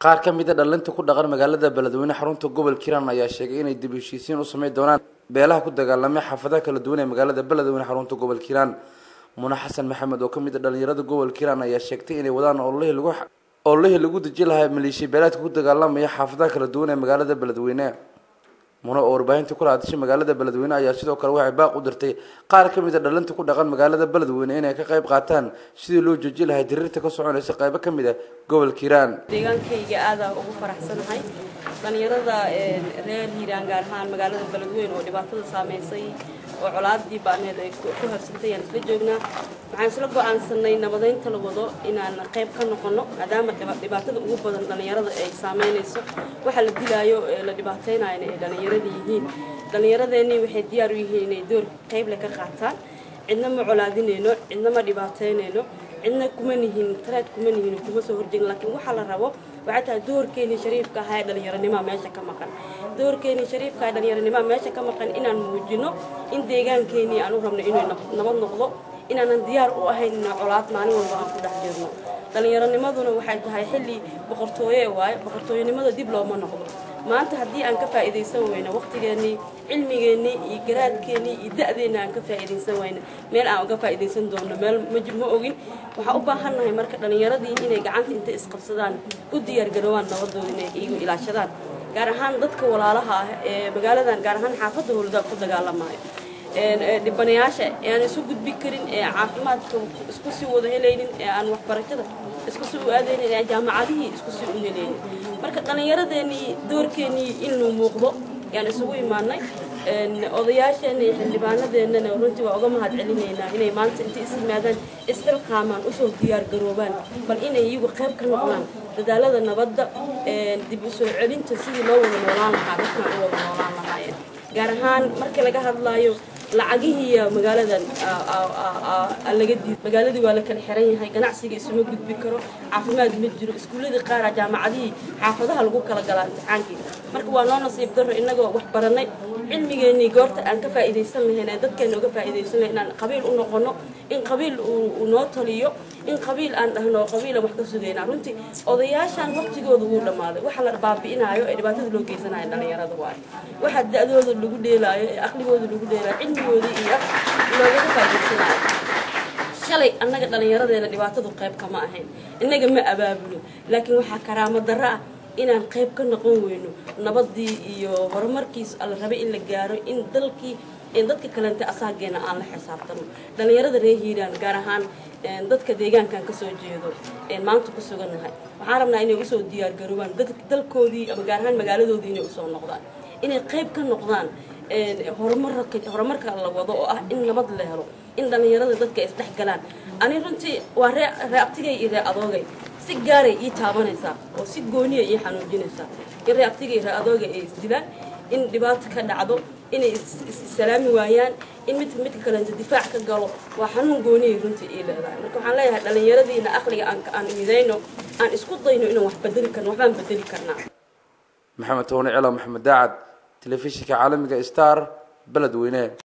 qaar ka mid a dhalinta ku dhaqan magaalada beledweyne xarunta gobol kiran ayaa sheegay inay dib heshiisiin u sameyn doonaan beelaha ku dagaalamay xaafadaha kala duwan ee magaalada beledweyne xarunta gobol kiran mune xasan maxamed oo kamid a dhalinyarada gobol kiran ayaa sheegtay inay wadaan ololihii lagu ololihii lagu deji lahaa maleeshiya beelaadka ku dagaalamaya xaafadaha kala duwan ee magaalada beledweyne mune oo warbaahinta kula hadashay magaalada beledweyne ayaa sidoo kale waxay baaq u dirtay qaar ka mid a dhalinta ku dhaqan magaalada beledweyne inay ka qayb qaataan sidii loo jooji lahay diriirta ka soconaysa qaybo ka mid a gobolka hiiraan deegaankayga aadaa ugu faraxsanahay dhalinyarada reer hiiraan gaar ahaan magaalada beledweyne oo dhibaatada saameysay oo colaadii baaneed ay ku habsantay ayaan isla joognaa waxaan isla go-aansanay nabadeynta la wado inaan qayb ka noqono maadaama dhibaatada ugu badan dhalinyarada ay saameynayso waxa la dilaayo la dhibaateynayo ay dhalinyarada yihiin dhallinyaradeenii waxay diyaar u yihiin inay door qayble ka qaataan cidna ma colaadinayno cidna ma dhibaateynayno cidna kuma nihin taraad kuma nihin kuma soo horjeegin laakiin waxaa la rabo waxay tahay doorkeenii shariifka ahaa ee dhallinyaronimaa meesha ka maqan doorkeenii shariifka ee dhallinyaronimaa meesha ka maqan inaan muujino in deegaankeenii aan u rabno inuu nabad noqdo inaanan diyaar u ahayn inaan colaad maalin walba aan ku dhex jirno dhallinyaronimaduna waxay tahay xilli boqortooye waaye boqortooyanimada dib looma noqdo maanta haddii aan ka faa'iidaysan weyno waqtigeennii cilmigeennii iyo garaadkeennii iyo da-deenna aan ka faa'iidaysan weyno meel aan uga faa'iidaysan doono meel ma ogin waxaan u baahannahay marka dhallinyaradii inay gacanta inta isqabsadaan u diyaargaroobaan nabadooda inay iyagu ilaashadaan gaar ahaan dadka walaalaha ah ee magaaladan gaar ahaan xaafadda howladaha ku dagaalamayo dhibanayaasha ee aan isu gudbi karin ee caafimaadka isku sii wada helaynin ee aan waxbarashada isku sii u aadaynin ee jaamacadihii isku sii u helaynin marka dhallinyaradeenii doorkeenii inuu muuqdo yaan isugu imaanay odayaasheena iyo xildhibaanadeennana runtii waa uga mahad celinaynaa inay maanta intay is yimaadaan isxilqaamaan usoo diyaar garoobaan bal inay iyagu qayb ka noqdaan dadaalada nabadda dib u soo celinta sidii loo wada noolaan lahaa dadkan u wada noolaan lahaayeen gaar ahaan markii laga hadlaayo lacagihii magaaladan laga diid magaaladii waa la kala xiran yahay ganacsiga isuma gudbi karo caafimaad ma jiro iskuulladii qaara jaamacadihii xaafadaha lagu kala galaa imtixaankii marka waa noo nasiib daro innagoo wax baranay cilmigeennii goorta aan ka faa'iidaysan lahayn ee dadkeena uga faa'iidaysan lahayn inaan qabiil u noqono in qabiil uu noo taliyo in qabiil aan dhahno qabiilan wax ka sugaynaa runtii odayaashaan waqtigooda wuu dhammaaday waxa la baabi'inaayo ee dhibaatada loo geysanayo dhallinyarada waayo waxa da-dooda lagu dheelaayo ee aqligooda lagu dheelaayo cilmigooda iyo loogaga faa'iidaysanayo shalay annaga dhallinyaradeena dhibaatadu qayb kama ahayn innaga ma abaabulo laakiin waxaa karaamo darro ah inaan qayb ka noqon weyno nabadii iyo horumarkiis la rabay in la gaaro in dalkii dadka kalente asaageena aan la xisaabtano dhallinyarada reer hiiraan gaar ahaan dadka deegaankan kasoo jeedo maanta ku sugannahay waxaan rabnaa inay usoo diyaargaroobaan dalkoodii ama gaar ahaan magaaladoodii inay usoo noqdaan inay qayb ka noqdaan horumarka la wado oo ah in nabad la helo in dhallinyarada dadka ay isdhex galaan ani runtii waa ree abtigay iyo ree adoogay si gaaray ii taabanaysaa oo si gooniya ii xanuujinaysaa in ree abtigay ree adoogay ay isdilaan in dhibaato ka dhacdo inay issalaami waayaan in mid midka kalenta difaac ka galo waa xanuun gooniyay runtii ii leedahay marka waxaan leeyahay dhallinyaradiina aqliga aan midayno aan isku dayno inaan wax bedeli karno waxbaan bedeli karnaa maxamed toone celo maxamed daacad telefishinka caalamiga star beledweyne